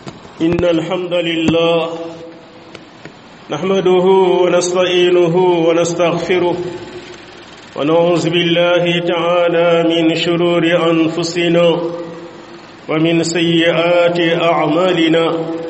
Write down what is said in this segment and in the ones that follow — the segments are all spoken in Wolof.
إن الحمد لله نحمده ونستعينه ونستغفره ونعوذ بالله تعالى من شرور أنفسنا ومن سيئات أعمالنا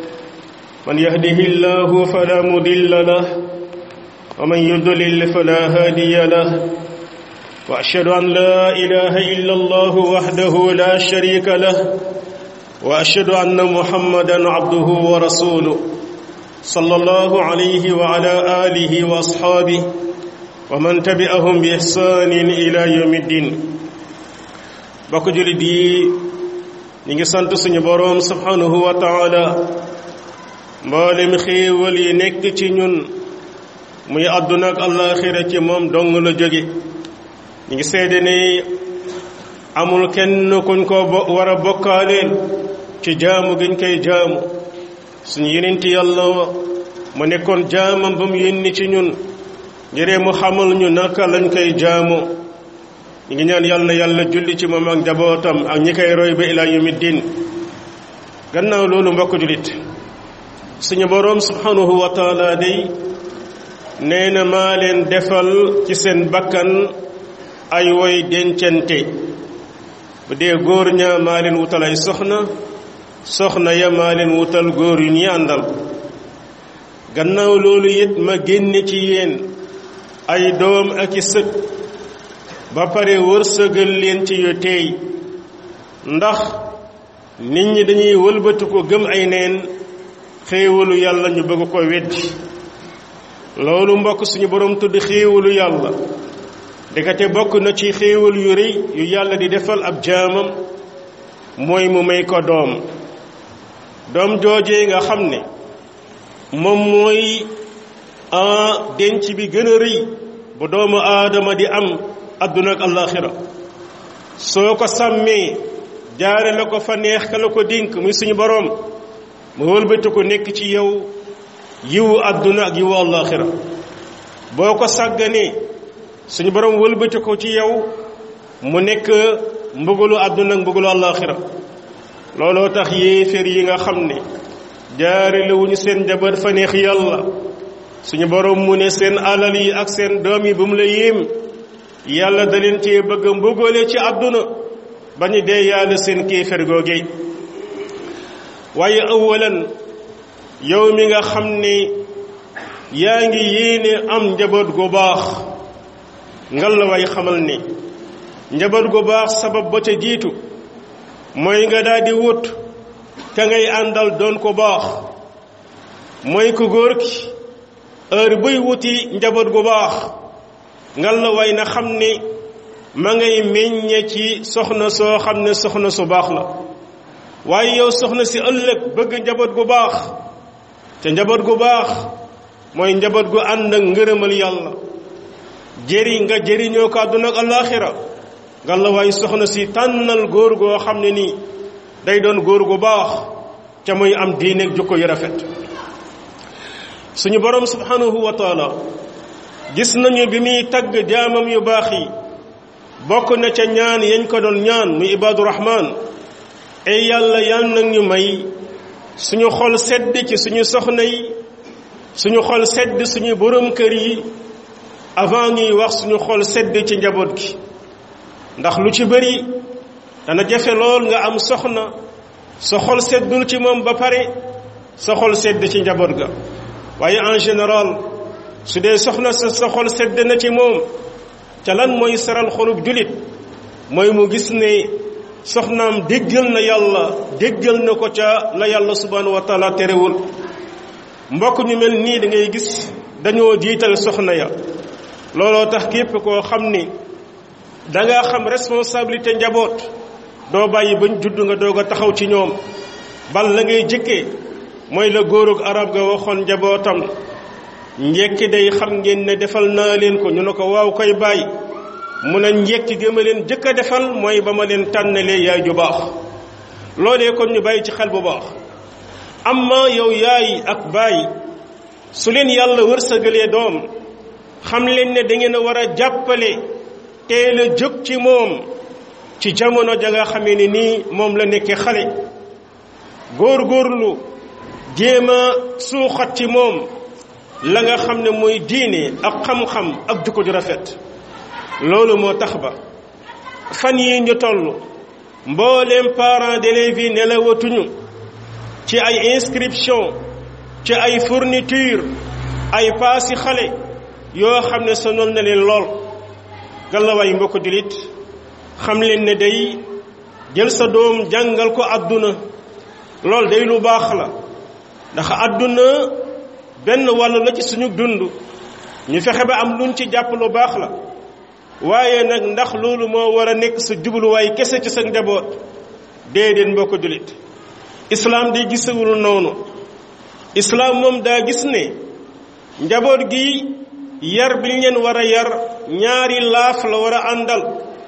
من يهده الله فلا مضل له ومن يضلل فلا هادي له وأشهد أن لا إله إلا الله وحده لا شريك له وأشهد أن محمدا عبده ورسوله صلى الله عليه وعلى آله وأصحابه ومن تبعهم بإحسان إلى يوم الدين bokk julit yi ñi ngi sant suñu boroom subhanahu wa taala mboolem xéewal yi nekk ci ñun muy àdduna ak àllaaxira ci moom dong la jóge ñi ngi seede ne amul kenn kuñ ko war a bokkaaleel ci jaamu giñ koy jaamu suñu yenenti yàlla mu nekkoon jaamam ba mu yónni ci ñun ngir mu xamal ñu naka lañ koy jaamu ñu ngi ñaan yàlla na yàlla julli ci moom ak njabootam ak ñi koy roy ba ilaa yawmi diin gannaaw loolu mbokk jullit suñu boroom subhanahu wa taala day nee na maa leen defal ci seen bakkan ay woy dencante bu dee góor ñaa maa leen wutal ay soxna soxna ya maa leen wutal góor yu ñuy àndal gannaaw loolu it ma génne ci yéen ay doom ak i sët ba pare wërsëgal leen ci yu teey ndax nit ñi dañuy wëlbati ko gëm ay neen xéewalu yàlla ñu bëgg ko weddi loolu mbokk suñu borom tudd xéewalu yàlla dëkkate bokk na ci xéewal yu rëy yu yàlla di defal ab jaamam mooy mu may ko doom doom joojee nga xam ne moom mooy a denc bi gën a rëy bu doomu aadama di am adduna ak àllaaxira soo ko sàmmee jaare la ko fa neex ka la ko dénk muy suñu boroom mu wëlbati ko nekk ci yow yiwu adduna ak yiwu àllaaxira boo ko sàgganee suñu boroom wëlbati ko ci yow mu nekk mbugalu adduna ak mbugalu àllaaxira looloo tax yéeféer yi nga xam ne jaare la wuñu seen njaboot fa neex yàlla suñu boroom mu ne seen alal yi ak seen doom yi bu mu la yéem yàlla da leen cee bëgg a mbugale ci àdduna ba ñu dee yàlla seen kéefér googe waaye awalan yow mi nga xam ne yaa ngi yéene am njaboot gu baax ngal la way xamal ne njaboot gu baax sabab ba ca jiitu mooy nga daal di wut ka ngay àndal doon ko baax mooy ku góor ki heure buy wuti njaboot gu baax ngal la way na xam ne ma ngay meññe ci soxna soo xam ne soxna su baax la waaye yow soxna si ëllëg bëgg njaboot gu baax te njaboot gu baax mooy njaboot gu ànd ak ngërëmal yàlla jëri nga jëriñoo ko àdduna ak alaaxira ngal la way soxna si tànnal góor goo xam ne nii day doon góor gu baax ca muy am diineeg jukko yu rafet suñu borom subhanahu wa taala gis nañu bi muy tagg jaamam yu baax yi bokk na ca ñaan yañ ko doon ñaan muy ibaadu rahmaan ay yàlla yal nag ñu may suñu xol sedd ci suñu soxna yi suñu xol sedd suñu borom kër yi avant ñuy wax suñu xol sedd ci njaboot gi ndax lu ci bëri dana jafe lool nga am soxna sa xol seddul ci moom ba pare sa xol sedd ci njaboot ga waaye en général su dee soxna sa sa xol sedd na ci moom ca lan mooy saral xolub julit mooy mu gis ne soxnaam déggal na yàlla déggal na ko ca la yàlla subhanahu wa taala terewul mbokk ñu mel nii da ngay gis dañoo jiital soxna ya looloo tax képp koo xam ni danga xam responsabilité njaboot doo bàyyi bañ judd nga doog a taxaw ci ñoom bal la ngay jëkkee mooy la góorug arab ga waxoon njabootam njekki day xam ngeen ne defal naa leen ko ñu ne ko waaw koy bàyyi mun a njekki gi ma leen jëkk a defal mooy ba ma leen tànnalee yaay ju baax loolee kon ñu bàyyi ci xel bu baax amma yow yaay ak bàyyi su leen yàlla wërsëgalee doom xam leen ne da ngeen a war a jàppale teel a jóg ci moom ci jamono ja nga xamee ne nii moom la nekkee xale góorgóorlu jéem a suuxat ci moom la nga xam ne mooy diine ak xam-xam ak jukko ju rafet loolu moo tax ba fan yi ñu toll mbooleem parents d'élèves yi nelawatuñu ci ay inscription ci ay fourniture ay paasi xale yoo xam ne sonal na leen lool gàllawaay mbokk jullit xam leen ne day jël sa doom jàngal ko àdduna lool day lu baax la ndax àdduna benn wàll la ci suñu dund ñu fexe ba am luñ ci jàpp lu baax la waaye nag ndax loolu moo war a nekk sa jubluwaay kese ci sa njaboot déedéet mbokk jullit islaam day gisewul noonu islaam moom daa gis ne njaboot gi yar bi ñu leen war a yar ñaari laaf la war a àndal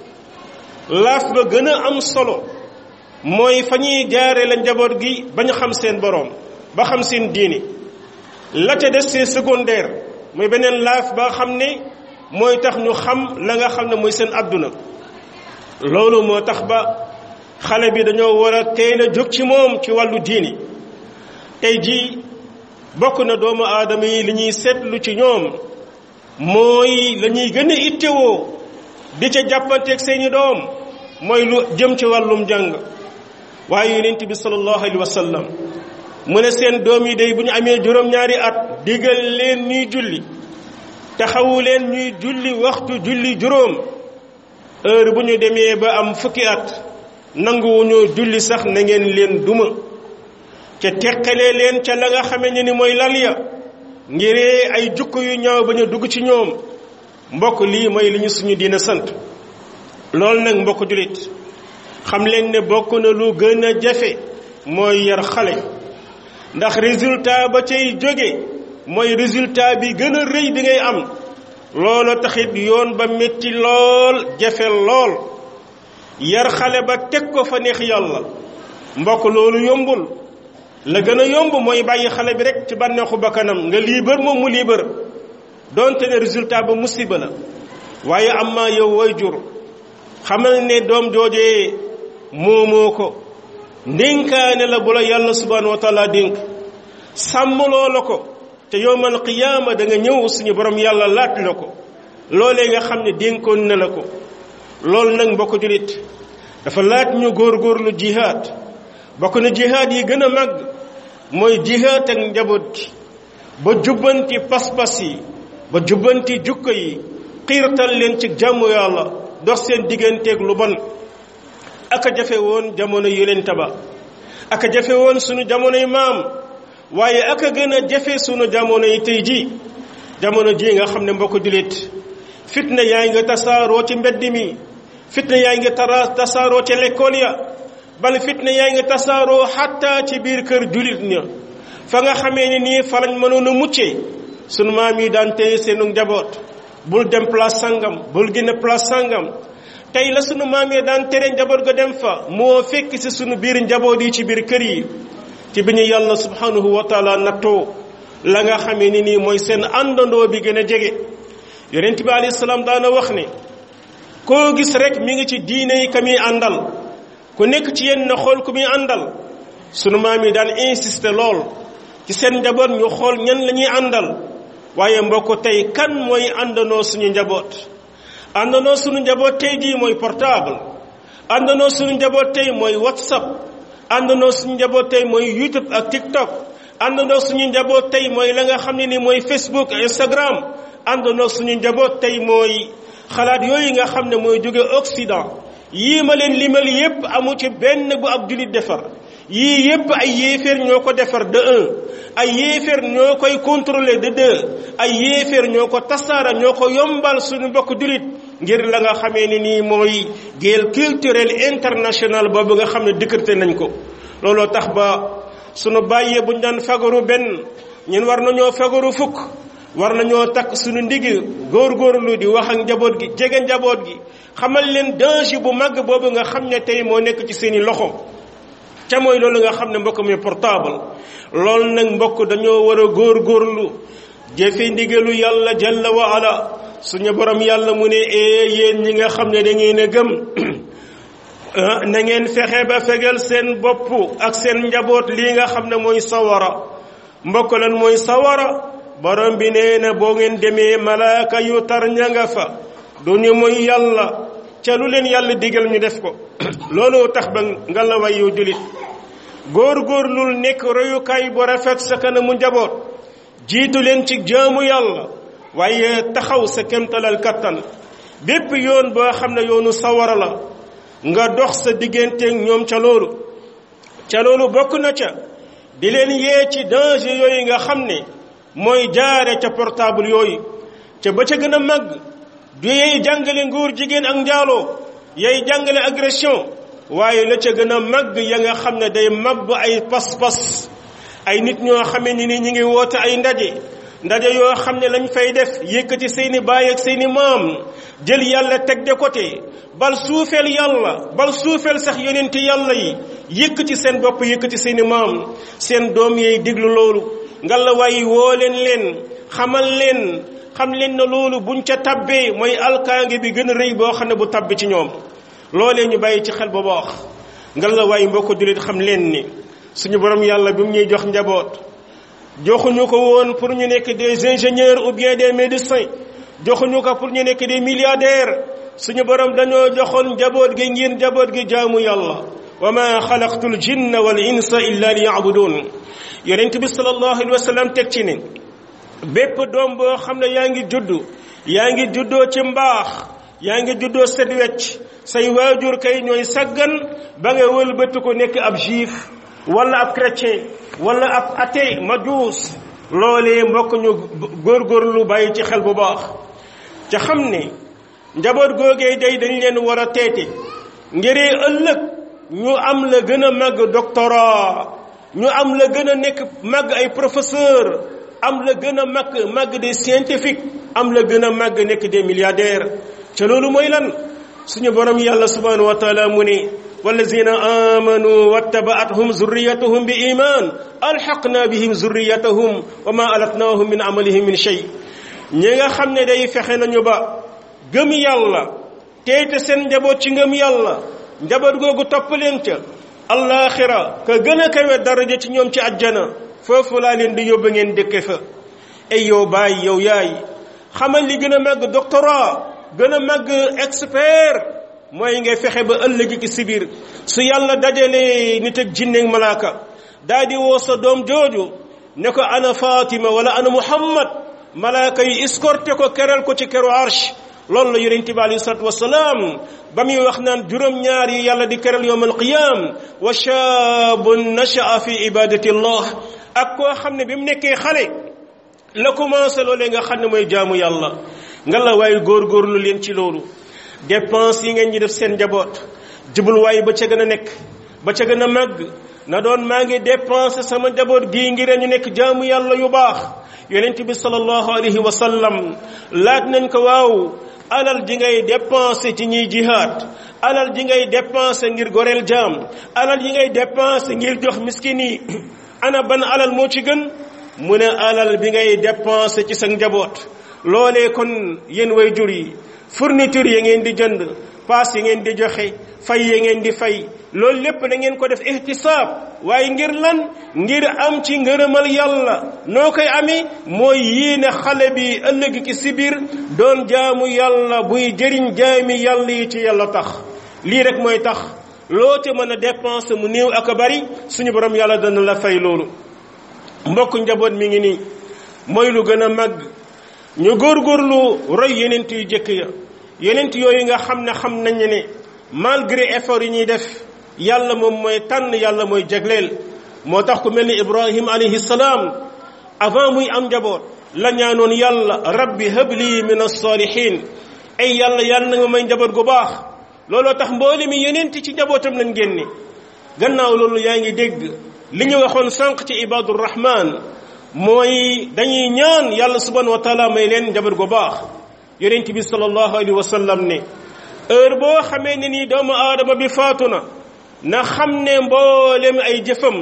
laaf ba gën a am solo mooy fa ñuy jaare la njaboot gi ba ñu xam seen boroom ba xam seen diini la ca des c'est secondaire mooy beneen laaf ba xam ne mooy tax ñu xam la nga xam ne mooy seen àdduna loolu moo tax ba xale bi dañoo war a teel a jóg ci moom ci wàllu diini tey jii bokk na doomu aadama yi li ñuy seetlu ci ñoom mooy la ñuy gën a ittewoo di ca jàppanteeg seeni doom mooy lu jëm ci wàllum jàng waaye yonent bi sallallahu alayhi wa sallam mu ne seen doom yi day bu ñu amee juróom-ñaari at digal leen ñuy julli taxawu leen ñuy julli waxtu julli juróom heure bu ñu demee ba am fukki at nanguwuñoo julli sax na ngeen leen duma ca teqalee leen ca la nga xamee ne ni mooy lal ya ngiree ay jukko yu ñaaw ba ñu dugg ci ñoom mbokk lii mooy li ñu suñu diina sant loolu nag mbokk jullit xam leen ne bokk na lu gën a jafe mooy yar xale ndax résultat ba cay jóge mooy résultat bi gën a rëy bi ngay am loolu taxit yoon ba metti lool jafe lool yar xale ba teg ko fa neex yàlla mbokk loolu yombul la gën a yomb mooy bàyyi xale bi rek ci bànneexu bakkanam nga liibar moom mu liibar donte ne résultat ba musiba la waaye am maa yow way jur xamal ne doom joojee moomoo ko ndénkaane la bu la yàlla subhanahu wa taala dénk sàmmloo la ko te yowmal qiyaama da nga ñëw suñu borom yàlla laaj la ko loolee nga xam ne dénkoon na la ko loolu nag mbokk julit dafa laaj ñu góorgóorlu jihaad bokk na jihaad yi gën a màgg mooy jihaad ak njaboot gi ba jubbanti pas-pas yi ba jubbanti jukko yi xiirtal leen ci jàmm yàlla dox seen digganteeg lu bon aka jafe woon jamono yonent ba aka jafe woon sunu jamonoy maam waaye aka gën a jafe sunu jamono yi tey ji jamono ji nga xam ne mbokk julit fitna yaa ngi tasaaroo ci mbedd mi fitna yaa ngi tara tasaaroo ci lekkool ya bal fitna yaa ngi tasaaroo xatta ci biir kër julit ña fa nga xamee ni nii fa lañ mënoon a muccee sunu maam yi daan téye seenu njaboot bul dem place sangam bul génn place sangam tey la sunu maam yi daan tere njaboot ga dem fa moo fekk si sunu biir njaboot yi ci biir kër yi ci bi ñu yàlla subhanahu wa taala nattoo la nga xamee ni nii mooy seen àndandoo bi gën a jege yonent bi alayhi salaam daana wax ne koo gis rek mi ngi ci diine yi ka muy àndal ku nekk ci yenn na xool ku muy àndal sunu maam yi daan insister lool ci seen njaboot ñu xool ñan la ñuy àndal waaye mbokk tey kan mooy àndandoo suñu njaboot àndandoo suñu njaboot tey jii mooy portable àndandoo suñu njaboot tey mooy whatsapp àndandoo suñu njaboot tey mooy youtube ak tiktok àndandoo suñu njaboot tey mooy la nga xam ne ni mooy facebook instagram àndandoo suñu njaboot tey mooy xalaat yooyu nga xam ne mooy jóge occident yii ma leen limal yépp amu ci benn bu ab julit defar yii yépp ay yéeféer ñoo ko defar de un ay yéeféer ñoo koy contrôler de deux ay yéeféer ñoo ko tasaara ñoo ko yombal suñu mbokk julit ngir la nga xamee ni nii mooy guerre culturelle internationale boobu nga xam ne décrété nañ ko looloo tax ba sunu bàyyee buñ daan fagaru benn ñun war nañoo fagaru fukk war nañoo takk suñu ndigi góorgóorlu di wax ak njaboot gi jege njaboot gi xamal leen danger bu màgg boobu nga xam ne tey moo nekk ci seeni loxo ca mooy loolu nga xam ne mbokk mi portable loolu nag mbokk dañoo war a góorgóorlu jëfe ndigalu yàlla jalla wa ala suñu borom yàlla mu ne ee yéen ñi nga xam ne da ngeen a gëm na ngeen fexe ba fegal seen bopp ak seen njaboot lii nga xam ne mooy sawara mbokk lan mooy sawara borom bi nee na boo ngeen demee malaaka yu tar ña nga fa du ñu mooy yàlla ca lu leen yàlla digal ñu def ko loolu tax ba nga la way yu julit góor-góorlul nekk royukaay bu rafet sa kanamu njaboot jiitu leen ci jaamu yàlla waaye taxaw sa kemtalal kattan bépp yoon boo xam ne yoonu sawara la nga dox sa digganteeg ñoom ca loolu ca loolu bokk na ca di leen yee ci danger yooyu nga xam ne mooy jaare ca portable yooyu ca ba ca gën a màgg du yey jàngale nguur jigéen ak njaaloo yey jàngale agression waaye la ca gën a màgg ya nga xam ne day mabb ay pas-pas ay nit ñoo xamee ni ni ñi ngi woote ay ndaje ndaje yoo xam ne lañ fay def yëkkati seeni baay ak seeni maam jël yàlla teg de côté bal suufeel yàlla bal suufeel sax yonenti yàlla yi yëkkati seen bopp yëkkati seeni maam seen doom yeey déglu loolu ngalla waaye woo leen leen xamal leen xam leen na loolu buñ ca tabbee mooy alkaange bi gën a rëy boo xam ne bu tabbi ci ñoom loolee ñu bàyyi ci xel bu baax ngalla waaye mbokk jullit xam leen ni suñu borom yàlla bi mu ñuy jox njaboot joxuñu ko woon pour ñu nekk des ingénieurs ou bien des médecins joxuñu ko pour ñu nekk des milliardaires suñu borom dañoo joxoon njaboot gi ngir njaboot gi jaamu yàlla wa ma xalaqtul jinna wal insa illa li yabudun yonent bi sallallahu alayhi wa sallam teg ci ne bépp doom boo xam ne yaa ngi juddu yaa ngi juddoo ci mbaax yaa ngi juddoo set wecc say waajur kay ñooy saggan ba nga wëlbati ko nekk ab juif wala ab chrétien wala ab athée majuus loolee mbokk ñu góorgóorlu bàyyi ci xel bu baax ca xam ne njaboot googee day dañ leen war a teete ngiree ëllëg ñu am la gën a màgg doctorat ñu am la gën a nekk màgg ay professeur am la gën a màgg màgg des scientifiques am la gën a màgg nekk des milliardaires ca loolu mooy lan suñu borom yàlla subhanahu wa taala mu ne wallazina amanu wattaba'athum zurriyatuhum bi iman alhaqna bihim zurriyatahum wa ma alatnahum min amalihim min shay ñi nga xam ne day fexe nañu ba gëm yàlla teete seen njaboot ci ngëm yàlla njaboot googu topp leen ca allaaxira ka gën a kawe daraja ci ñoom ci àjjana foofu laa leen di yóbbu ngeen dëkke fa ay yow baay yow yaay xamal li gën a màgg doctorat gën a màgg expert mooy ngay fexe ba ëllëg ci sibir su yàlla dajalee nit ak jinne malaaka daa di woo sa doom jooju ne ko ana Fatima wala ana Muhammad malaaka yi escorté ko keral ko ci keru arsh loolu la yonent bi alayhi salatu wasalaam ba muy wax naan juróom-ñaar yi yàlla di keral yowm alqiyam wa shaabun nashaa fi ibadati llah ak koo xam ne bi mu nekkee xale la commencé loolee nga xam ne mooy jaamu yàlla nga la waaye góorgóorlu leen ci loolu dépense yi ngeen ñi def seen njaboot jubluwaay ba ca gën a nekk ba ca gën a màgg na doon maa ngi dépensé sama njaboot gii ngir ñu nekk jaamu yàlla yu baax yonent bi sallallahu alayhi wa sallam laaj nañ ko waaw alal ji ngay dépensé ci ñiy jihaad alal ji ngay dépensé ngir goreel jaam alal yi ngay dépensé ngir jox miskin yi ana ban alal moo ci gën mu ne alal bi ngay dépensé ci sa njaboot loolee kon yéen way jur yi fourniture yi ngeen di jënd paas yi ngeen di joxe fay yi ngeen di fay loolu lépp na ngeen ko def ihtisaab waaye ngir lan ngir am ci ngërëmal yàlla noo koy amee mooy yéene xale bi ëllëg ki si biir doon jaamu yàlla buy jëriñ jaami yàlla yi ci yàlla tax lii rek mooy tax loo ca mën a dépenser mu néew ak a bari suñu borom yàlla dana la fay loolu mbokk njaboot mi ngi nii mooy lu gën a màgg ñu góorgóorlu roy yenent yu jëkk ya yenent yooyu nga xam ne xam nañu ne malgré effort yi ñuy def yàlla moom mooy tànn yàlla mooy jagleel moo tax ku mel ni ibrahim alayhi salaam avant muy am njaboot la ñaanoon yàlla rabbi habli min as-salihin ay yàlla yàlla na nga may njaboot gu baax looloo tax mboole mi yenent ci njabootam lañ génne gannaaw loolu yaa ngi dégg li ñu waxoon sànq ci ibadur rahman mooy dañuy ñaan yàlla subhanahu wa taala may leen njaboot gu baax yonent bi sallallahu alayhi wa sallam ne heure boo xamee ne nii doomu aadama bi faatu na na xam ne mboolem ay jëfam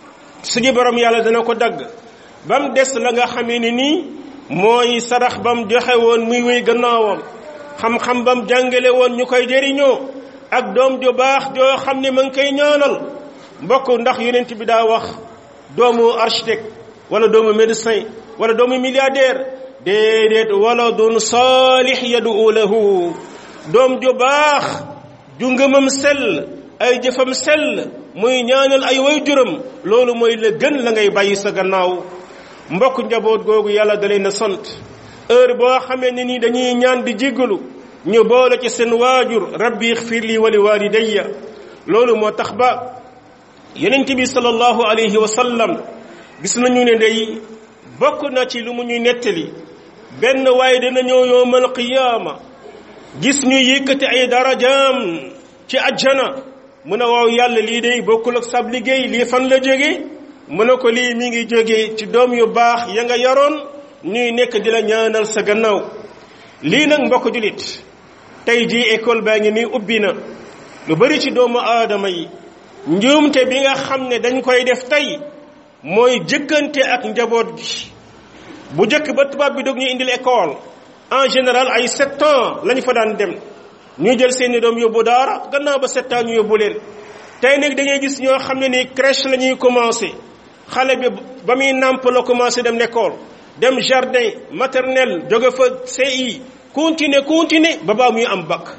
suñu borom yàlla dana ko dagg ba mu des la nga xamee ne nii mooy sarax ba mu joxe woon muy wéy gannaawam xam-xam ba mu jàngale woon ñu koy jëriñoo ak doom ju baax joo xam ne ma ngi koy ñaanal mbokk ndax yonent bi daa wax doomu architecte wala doomu médecin wala doomu milliardaire déedéet wala doon saalix yadu lahu doom ju baax ju ngëmam sell ay jëfam sell muy ñaanal ay way juram loolu mooy la gën la ngay bàyyi sa gannaaw mbokk njaboot googu yàlla da leen a sant heure boo xamee ne ni dañuy ñaan di jéggalu ñu boole ci seen waajur rabbi ixfir li wa li walidayya loolu moo tax ba yonent bi sallallahu alayhi wa sallam gis nañu ne day bokk na ci lu mu ñuy nettali benn waaye dina ñëw yowmal qiyaama gis ñu yëkkati ay darajaam ci ajjana mu ne waaw yàlla lii day bokkul ak sab liggéey lii fan la jóge mu ne ko lii mi ngi jóge ci doom yu baax ya nga yaroon ñuy nekk di la ñaanal sa gannaaw lii nag mbokk julit tey jii école baa ngi nii ubbi na lu bari ci doomu aadama yi njuumte bi nga xam ne dañ koy def tey mooy jëkkante ak njaboot gi bu jëkk ba tubaab bi dog ñu indil école en général ay sept ans lañu fa daan dem ñu jël seeni doom yóbbu daara gannaaw ba sept ans ñu yóbbu leen tey nag da ngay gis ñoo xam ne ni crèche la ñuy commencé xale bi ba muy nàmp la commencé dem l'école dem jardin maternel jóge fa CI continuer continuer ba baa muy am bac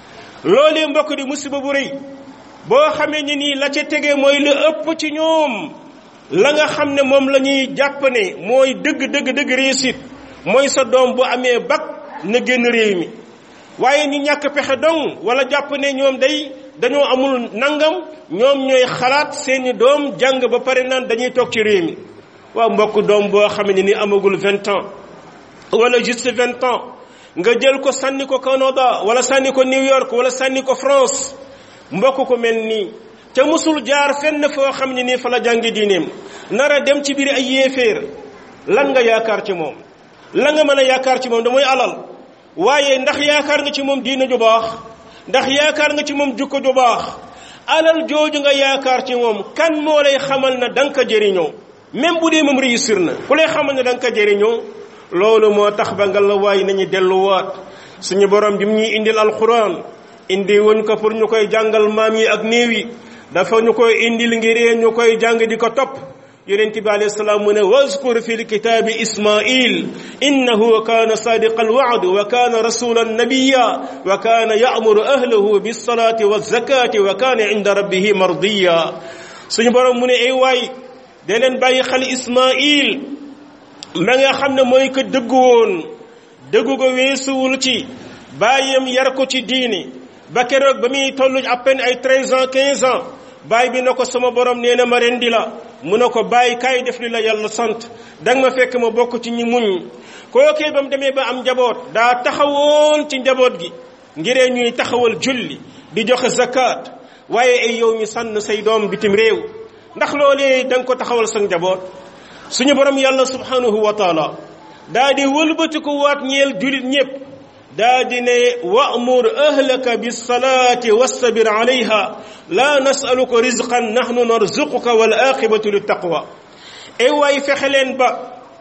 loolee mbokk di musiba bu rëy boo xamee ni nii la ca tege mooy lu ëpp ci ñoom la nga xam ne moom la ñuy jàpp ne mooy dëgg dëgg dëgg réussite mooy sa doom bu amee bac na génn réew mi waaye ñu ñàkk pexe dong wala jàpp ne ñoom day dañoo amul nangam ñoom ñooy xalaat seeni doom jàng ba pare naan dañuy toog ci réew mi waaw mbokk doom boo xam ne ni amagul vingt ans wala juste vingt ans nga jël ko sànni ko Canada wala sànni ko New York wala sànni ko France mbokk ko mel nii ca musul jaar fenn foo xam ne nii fa la jàngi diineem nar a dem ci biir ay yéeféer lan nga yaakaar ci moom la nga mën a yaakaar ci moom da mooy alal waaye ndax yaakaar nga ci moom diina ju baax ndax yaakaar nga ci moom jukko ju baax alal jooju nga yaakaar ci moom kan moo lay xamal na da nga ko jëriñoo même bu dee moom réussir na ku lay xamal ne da nga ko jëriñoo loolu moo tax ba nga la waay nañu delluwaat suñu borom bi mu ñuy indil alquran indi wuñ ko pour ñu koy jàngal maam yi ak néew yi dafa ñu koy indil ngir ñu koy jàng di ko topp yonent bi alayhi salaam mu ne wazkur fi lkitaabi ismail innahu kaana sadiqa alwa'd wa kaana rasulan nabiyya wa kaana ya'muru ahlahu bis-salati waz-zakati wa kaana 'inda rabbihi mardiya suñu borom mu ne ay waay da leen bàyyi xel ismail ma nga xam ne mooy ko dëggu woon dëggu ko weesuwul ci bàyyam yar ko ci diini ba keroog ba muy toll à peine ay treize ans quinze ans baay bi na ko sama borom nee na ma rendi la mu ne ko bàyyi kaay def li la yàlla sant danga ma fekk ma bokk ci ñi muñ kookee ba mu demee ba am njaboot daa taxawoon ci njaboot gi ngiree ñuy taxawal julli di joxe zakat waaye ay yow ñu sànn say doom bitim réew ndax loolee da nga ko taxawal sa njaboot suñu borom yàlla subhanahu wa taala daa di wëlbati ko waat ñeel julit ñépp daa di ne wa'mur ahlaka bis-salaati wastabir alayha la nas'aluka rizqan nahnu narzuquka wal aqibatu lit-taqwa ay waay fexe leen ba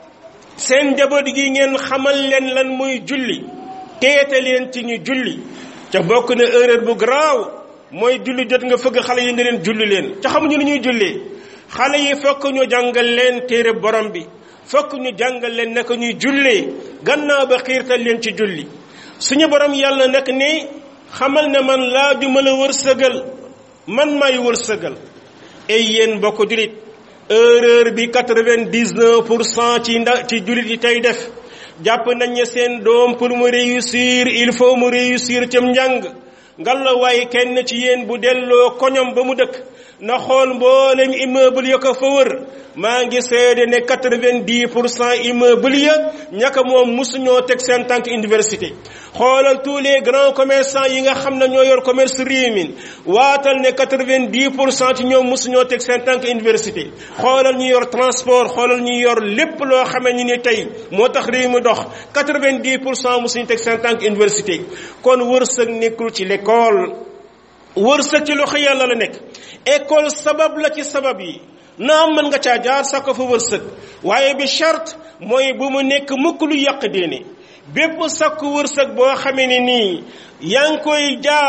seen njaboot gi ngeen xamal leen lan muy julli teete leen ci ñu julli ca bokk na erreur bu garaaw mooy julli jot nga fëgg xale yi ne leen julli leen ca xamuñu ni ñuy jullee xale yi fokk ñu jàngal leen téere borom bi fokk ñu jàngal leen naka ñuy jullee gannaaw ba xiirtal leen ci julli suñu borom yàlla nag ne xamal ne man laa ju ma la wërsëgal man may wërsëgal ay yéen bokk julit erreur bi quatre-vingt-dix-neuf pour cent ci nda ci julit yi tey def jàpp nañ ne seen doom pour mu réussir il faut mu réussir cam njàng ngalla waaye kenn ci yéen bu delloo koñom ba mu dëkk na xool mboolem immeuble ya ko fa wër maa ngi seede ne quatre-vingt-dix pour cent immeuble ya ñaka moom musuñoo teg seen tànk université xoolal tous les grands commerçants yi nga xam ne ñoo yor commerce réew mi waatal ne quatre-vingt-dix pour cent ci ñoom musuñoo teg seen tànk université xoolal ñu yor transport xoolal ñu yor lépp loo xamee ni ni tey moo tax réew mi dox quatre-vingt-dix pour cent musuñu teg seen tànk université kon wërsëg nekkul ci l'école wërsëg ci loxo yàlla la nekk école sabab la ci sabab yi naam mën nga caa jaar sa ko fa wërsëg waaye bi charte mooy bu mu nekk mukk lu yàq diine bépp sakku wërsëg boo xamee ne nii yaa ngi koy jaar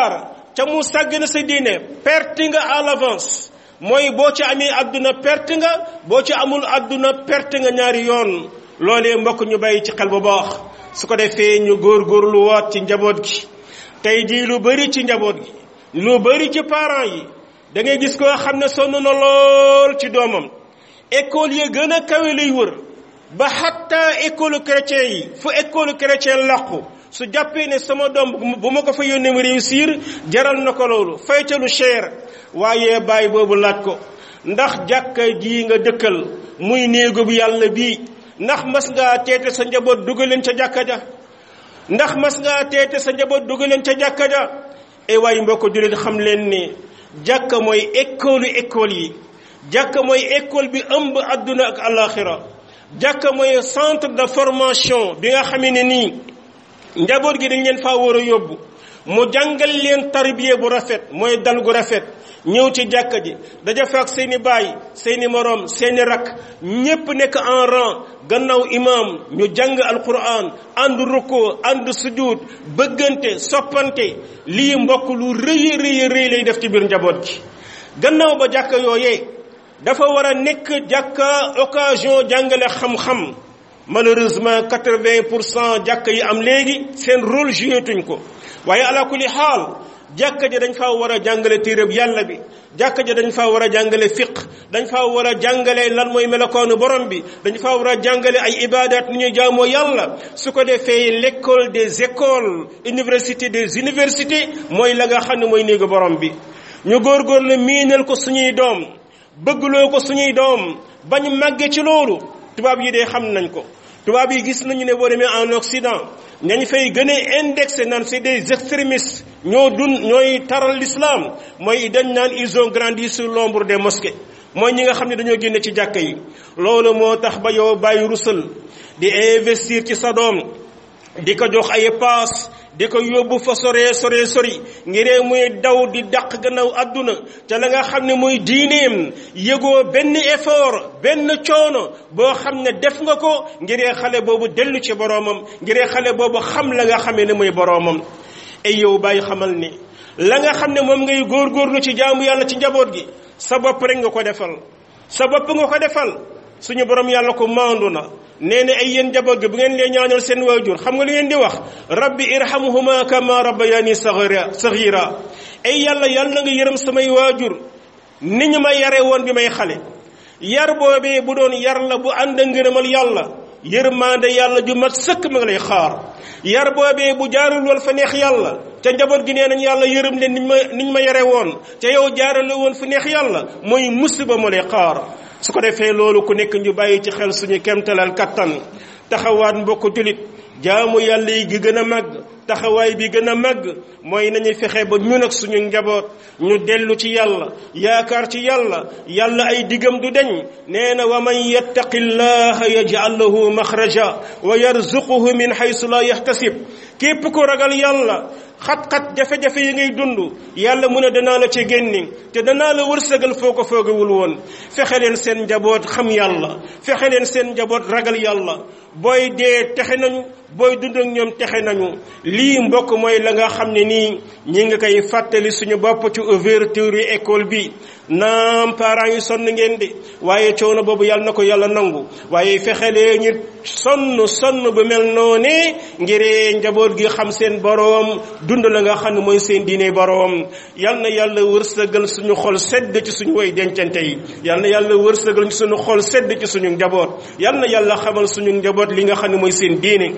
ca mu sàgg na sa diine perte nga à l'avance mooy boo ci amee àdduna perte nga boo ci amul àdduna perte nga ñaari yoon loolee mbokk ñu bàyyi ci xel bu baax su ko defee ñu góorgóorlu waat ci njaboot gi tey jii lu bari ci njaboot gi lu bari ci parents yi da ngay gis koo xam ne sonn na lool ci doomam école yi gën a kawe lay wër ba xatta école chrétien yi fu école chrétien làqu su jàppee ne sama doom bu ma ko fa yónnee mu réussir jaral na ko loolu faytalu cher waaye bàyyi boobu laaj ko ndax jàkka ji nga dëkkal muy néegu bu yàlla bii ndax mas ngaa teete sa njaboot dugaleen ca jàkka ja ndax mas ngaa teete sa njaboot dugaleen ca jàkka ja e waaye mbokk jullit xam leen ne jàkka mooy école école yi jàkka mooy école bi ëmb adduna ak alaxira jàkka mooy centre de formation bi nga xamee ne nii njaboot gi dañ leen faa war a yóbbu mu jàngal leen tarbiya bu rafet mooy dal gu rafet ñëw ci jàkka ji daja fa ak seeni baay seeni moroom seeni rakk ñépp nekk en rang gannaaw imam ñu jàng alquran ànd rukkoo ànd sujud bëggante soppante lii mbokk lu rëy rëy rëy lay def ci biir njaboot gi gannaaw ba jàkka yooyee dafa war a nekk jàkka occasion jàngale xam-xam malheureusement quatre-vingt pour cent jàkka yi am léegi seen rôle joué tuñ ko waaye ala kulli xaal jàkka ji dañ faa war a jàngale téereb yàlla bi jàkka ji dañ faa war a jàngale fiq dañ faa war a jàngale lan mooy melokaanu borom bi dañ faa war a jàngale ay ibadat ni ñuy jaamoo yàlla su ko defee l'école des écoles université des universités mooy la nga xam ne mooy néegu borom bi ñu góorgóorlu miinal ko suñuy doom bëggloo ko suñuy doom bañ màggee ci loolu tubaab yi de xam nañ ko tubaab yi gis nañu ne boo demee en Occident ñañ fay gën a indexé naan c'est des extrémistes ñoo dun ñooy taral l'islam mooy dañ naan ils ont grandi sur l'ombre des mosquées mooy ñi nga xam ne dañoo génne ci jàkka yi loolu moo tax ba yow bàyyi rusal di investir ci sa doom di ko jox ay paas di ko yóbbu fa sore sore sori ngiree muy daw di dàq gannaaw àdduna te la nga xam ne mooy diineem yëgoo benn effort benn coono boo xam ne def nga ko ngiree xale boobu dellu ci boroomam ngiree xale boobu xam la nga xamee ne mooy boroomam ay yow bàyyi xamal ni la nga xam ne moom ngay góorgóorlu ci jaamu yàlla ci njaboot gi sa bopp rek nga ko defal sa bopp nga ko defal suñu borom yàlla ko maandu na nee na ay yéen njaboot gi bu ngeen lee ñaanal seen waajur xam nga lu ngeen di wax rabbi irhamhuma kama rabbayani saghira saghira ay yàlla yàlla nga yërëm samay waajur ni ñu ma yare woon bi may xale yar boobee bu doon yar la bu ànd a ngërëmal yàlla yërmaande yàlla ju mat sëkk ma nga lay xaar yar boobee bu jaarul woon fa neex yàlla ca njaboot gi nee nañ yàlla yërëm leen niñ ma niñ ma yare woon ca yow jaarale woon fu neex yàlla mooy musiba ma lay xaar su ko defee loolu ku nekk ñu bàyyi ci xel suñu kemtalal kattan taxawaat mbokk julit jaamu yàlla yi gi gën a màgg taxawaay bi gën a màgg mooy nañu fexe ba ñun ak suñu njaboot ñu dellu ci yàlla yaakaar ci yàlla yàlla ay digam du deñ nee na wa man yattaqi llaha yaj'al lahu maxraja wa yarzuquhu min haysu la yahtasib képp ko ragal yàlla xat-xat jafe-jafe yi ngay dund yàlla mu ne danaa la ci génni te danaa la wërsëgal foo ko foogewul woon fexe leen seen njaboot xam yàlla fexe leen seen njaboot ragal yàlla booy dee texe nañu booy dund ak ñoom texe nañu lii mbokk mooy la nga xam ne nii ñi nga koy fàttali suñu bopp ci ouverture yi école bi naam parents yi sonn ngeen de waaye coono boobu yàlla na ko yàlla nangu waaye fexe leen ñu sonn sonn bu mel noonee ngir njaboot gi xam seen boroom dund la nga xam ne mooy seen diine boroom yal na yàlla wërsëgal suñu xol sedd ci suñu way dencante yi yal na yàlla wërsëgal suñu xol sedd ci suñu njaboot yal na yàlla xamal suñu njaboot li nga xam ne mooy seen diine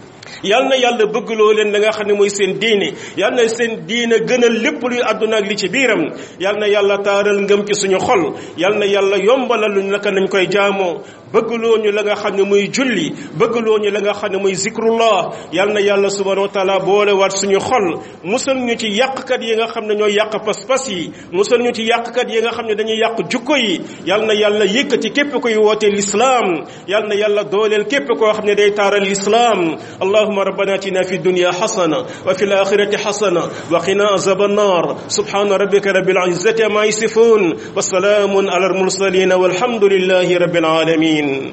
yal na yàlla bëggloo leen la nga xam ne mooy seen diine yal na seen diine gënal lépp luy àdduna ak li ci biiram yal na yàlla taaral ngëm ci suñu xol yal na yàlla yombalal lu naka nañ koy jaamoo bëggloo ñu la nga xam ne muy julli bëggloo ñu la nga xam ne muy zikrullah yal na yàlla subhanahu wa taala boole waat suñu xol musal ñu ci yàqkat yi nga xam ne ñooy yàq pas-pas yi musal ñu ci yàqkat yi nga xam ne dañuy yàq jukko yi yal na yàlla yëkkati képp koy woote l'islam yal na yàlla dooleel képp koo xam ne day taaral l'islam اللهم ربنا اتنا في الدنيا حسنه وفي الاخره حسنه وقنا عذاب النار سبحان ربك رب العزه ما يصفون والسلام على المرسلين والحمد لله رب العالمين